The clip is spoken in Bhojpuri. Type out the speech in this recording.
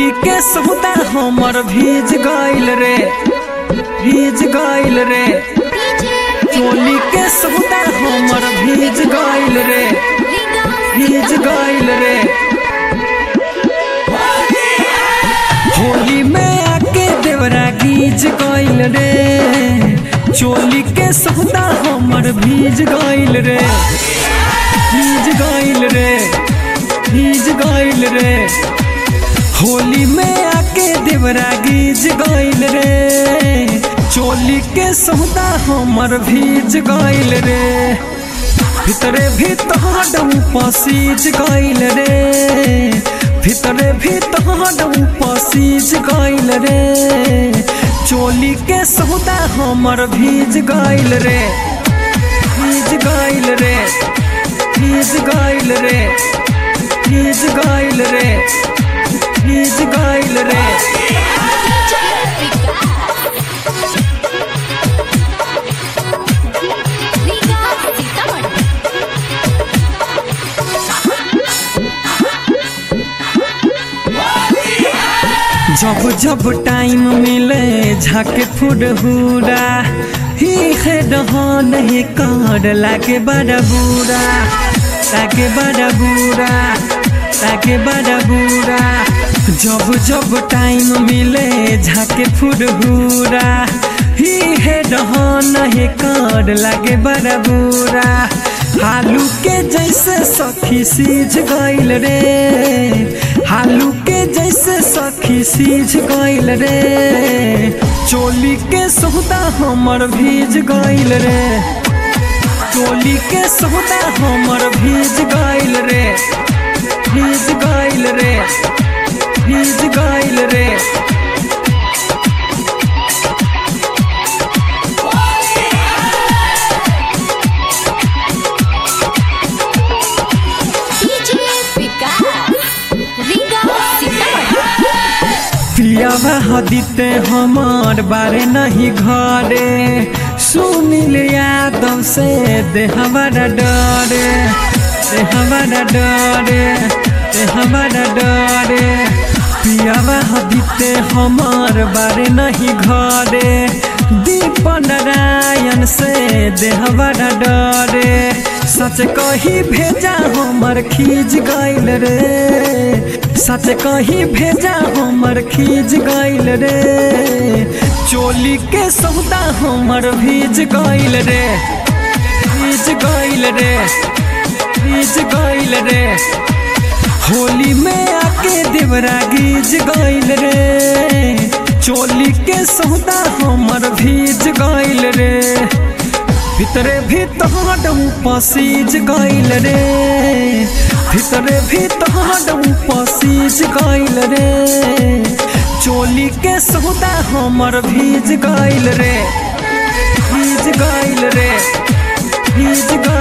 चोली के सौदा हमर भीज गइल रे भीज गइल रे चोली के सौदा हमर भीज गइल रे भीज गइल रे होली में आके देवरा गीज गइल रे चोली के सौदा हमर भीज गइल रे भीज गइल रे भीज गइल रे होली में आके देवरा गीज गइल रे चोली के सौदा हमर भीज गइल रे भितरे भीतर पसीज गइल रे भितरे भीतर पसीज गइल रे चोली के सौदा हमर भीज गइल रे भीज गइल रे भीज गइल रे भीज गइल रे भीज गइल रे जब जब टाइम मिले झाके फुरहुरा ही है रहन ही कर लागे बड़ा बुरा लागे बड़ा बुरा लागे बड़ा बुरा जब जब टाइम मिले झाके फुरहुरा ही है रहन ही कर लागे बड़ा बुरा हालू के जैसे सखी सीझ गइल रे हालू के जैसे सखी सीझ गइल रे चोली के सौदा हमर भीज गइल रे चोली के सौदा हमर भीज गइल रे भीज गइल रे भीज गइल रे पियावा हदीते हमार बारे नहीं घरे सुनिल यादव से दे हमारा डरे दे हमारा डरे दे हमारा डरे पियावा हदीते हमार बारे नहीं घरे दीप नारायण से दे हमारा डरे सच कही भेजा हमर खींच गइल रे सच कही भेजा हमर खींच गइल रे चोली के सौदा हमर भीज गइल रे भीज गइल रे भीज गइल रे होली में आके देवरा गीज गइल रे चोली के सौदा हमर भीज गइल रे भितरे भीतर पसीज गइल रे भितरे भीतर पसीज गइल रे चोली के सौदा हमर भीज गइल रे भीज गइल रे भीज गइल